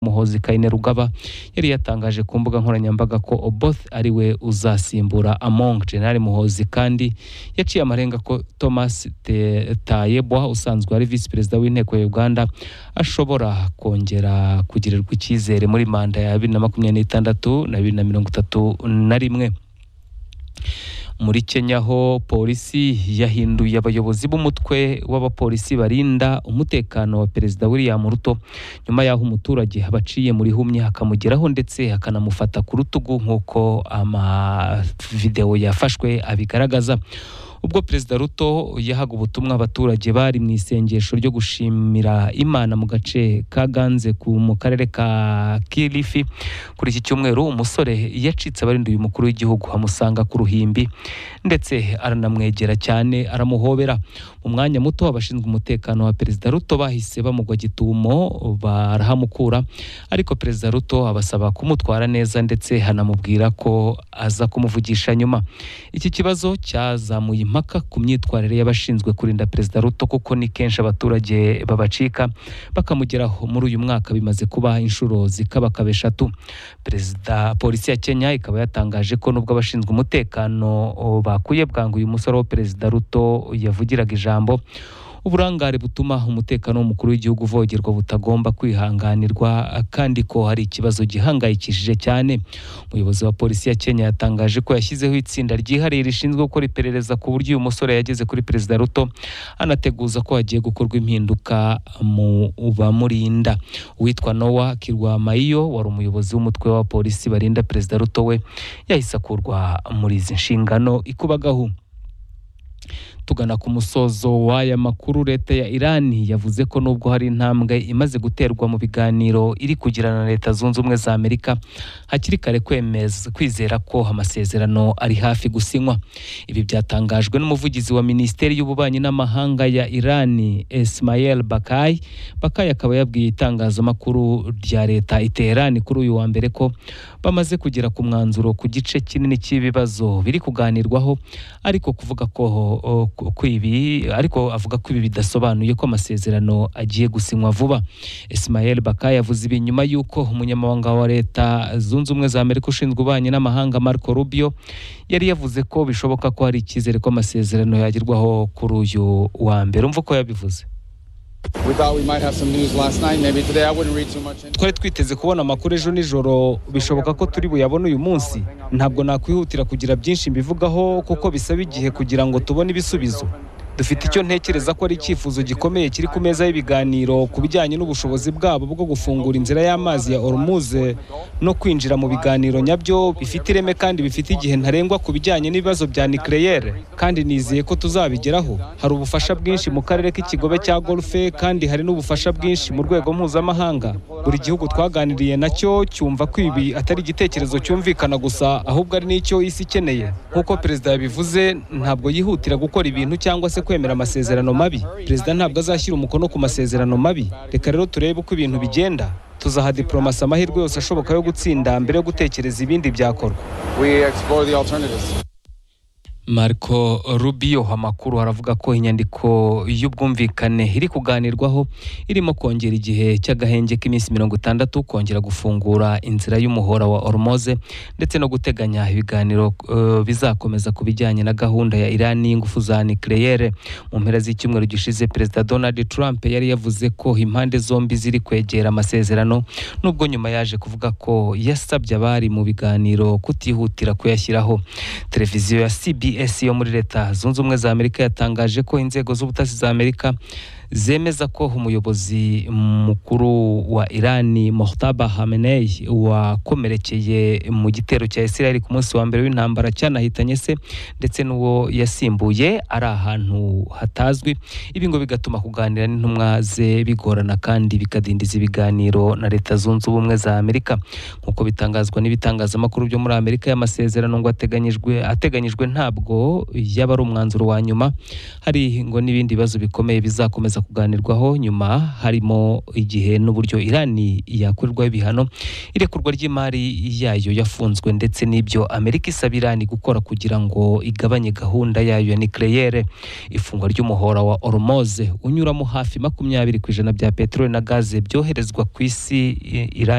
muhozi kayine rugaba yari yatangaje ku mbuga nkoranyambaga ko oboth ari we uzasimbura among general muhozi kandi yaciye amarenga ko thomas tayebwa usanzwe ari visi perezida w'inteko ya uganda ashobora kongera kugirirwa icyizere muri manda ya bibiri na makumyabiri n'itandatu na bibiri na mirongo itatu na rimwe muri kenya ho polisi yahinduye abayobozi b'umutwe w'abapolisi barinda umutekano wa perezida william ruto nyuma y'aho umuturage abaciye muri humye akamugeraho ndetse akanamufata ku rutugu nk'uko amavidewo yafashwe abigaragaza ubwo perezida ruto yahaga ubutumwa abaturage bari mu isengesho ryo gushimira imana mu gace ka ganze mu karere ka kilifi kuri iki cyumweru umusore yacitse abarinduye umukuru w'igihugu amusanga ku ruhimbi ndetse aranamwegera cyane aramuhobera mu mwanya muto abashinzwe umutekano wa perezida ruto bahise bamugwa gitumo barahamukura ariko perezida ruto abasaba kumutwara neza ndetse hanamubwira ko aza kumuvugisha nyuma iki kibazo cyazamuye impaka ku myitwarire y'abashinzwe kurinda perezida ruto kuko ni kenshi abaturage babacika bakamugeraho muri uyu mwaka bimaze kuba inshuro zikabakaba eshatu perezida polisi ya kenya ikaba yatangaje ko nubwo abashinzwe umutekano bakuye bwangu uyu musore wa perezida ruto yavugiraga ijambo uburangare butuma umutekano w'umukuru w'igihugu uvogerwa butagomba kwihanganirwa kandi ko hari ikibazo gihangayikishije cyane umuyobozi wa polisi ya kenya yatangaje ko yashyizeho itsinda ryihariye rishinzwe gukora iperereza ku buryo uyu musore yageze kuri perezida ruto anateguza ko hagiye gukorwa impinduka mu bamurinda uwitwa nowa kirwa mayiyo wari umuyobozi w'umutwe wa polisi barinda perezida ruto we yahise akurwa muri izi nshingano ikubagahu tugana ku musozo w'aya makuru leta ya irani yavuze ko nubwo hari intambwe imaze guterwa mu biganiro iri kugirana na leta zunze ubumwe za amerika hakiri kare kwemeza kwizera ko amasezerano ari hafi gusinywa ibi byatangajwe n'umuvugizi wa minisiteri y'ububanyi n'amahanga ya irani ismael bakayi bakayi akaba yabwiye itangazamakuru rya leta iterani kuri uyu wa mbere ko bamaze kugera ku mwanzuro ku gice kinini cy'ibibazo biri kuganirwaho ariko kuvuga ko ko ibi ariko avuga ko ibi bidasobanuye ko amasezerano agiye gusinywa vuba Ismael Baka yavuze ibi nyuma y'uko umunyamabanga wa leta zunze ubumwe za Amerika ushinzwe ububanyi n'amahanga Marco Rubio yari yavuze ko bishoboka ko hari icyizere ko amasezerano yagerwaho kuri uyu wa mbere umva uko yabivuze twari twiteze kubona amakuru ejo nijoro bishoboka ko turi buyabone uyu munsi ntabwo nakwihutira kugira byinshi mbivugaho kuko bisaba igihe kugira ngo tubone ibisubizo dufite icyo ntekereza ko ari icyifuzo gikomeye kiri ku meza y'ibiganiro ku bijyanye n'ubushobozi bwabo bwo gufungura inzira y'amazi ya orumuze no kwinjira mu biganiro nyabyo bifite ireme kandi bifite igihe ntarengwa ku bijyanye n'ibibazo bya nikeleyere kandi nizeye ko tuzabigeraho hari ubufasha bwinshi mu karere k'ikigobe cya golfe kandi hari n'ubufasha bwinshi mu rwego mpuzamahanga buri gihugu twaganiriye nacyo cyumva ko ibi atari igitekerezo cyumvikana gusa ahubwo ari n'icyo isi ikeneye nk'uko perezida yabivuze ntabwo yihutira gukora ibintu cyangwa se kwemera amasezerano mabi perezida ntabwo azashyira umukono ku masezerano mabi reka rero turebe uko ibintu bigenda tuzaha diporomasi amahirwe yose ashoboka yo gutsinda mbere yo gutekereza ibindi byakorwa Marco Rubio amakuru aravuga ko inyandiko y'ubwumvikane iri kuganirwaho irimo kongera igihe cy'agahenge k'iminsi mirongo itandatu kongera gufungura inzira y'umuhora wa Hormuz ndetse no guteganya ibiganiro uh, bizakomeza ku bijyanye na gahunda ya Iran y'ingufu za nucleaire mu mpera z'icyumweru gishize Perezida Donald Trump yari yavuze ko impande zombi ziri kwegera amasezerano nubwo nyuma yaje kuvuga ko yasabye abari mu biganiro kutihutira kuyashyiraho televiziyo ya CBS yo muri leta zunze ubumwe za amerika yatangaje ko inzego z'ubutasi za amerika zemeza ko umuyobozi mukuru wa irani Mohtaba Hamenei wakomerekeye mu gitero cya Israel ku munsi wa mbere w'intambara cyanahitanye se ndetse n'uwo yasimbuye ari ahantu hatazwi ibi ngo bigatuma kuganira n'intumwa ze bigorana kandi bikadindiza ibiganiro na leta zunze ubumwe za Amerika nk'uko bitangazwa n'ibitangazamakuru byo muri Amerika y'amasezerano ngo ateganyijwe ateganyijwe ntabwo yaba ari umwanzuro wa nyuma hari ngo n'ibindi bibazo bikomeye bizakomeza kuganirwaho nyuma harimo igihe n'uburyo irani yakorerwaho ibihano irekurwa ry'imari yayo yafunzwe ndetse n'ibyo amerika isaba irani gukora kugira ngo igabanye gahunda yayo ya nucleaire ifungwa ry'umuhora wa Hormuz unyuramo hafi makumyabiri ku ijana bya peteroli na gaze byoherezwa ku isi irani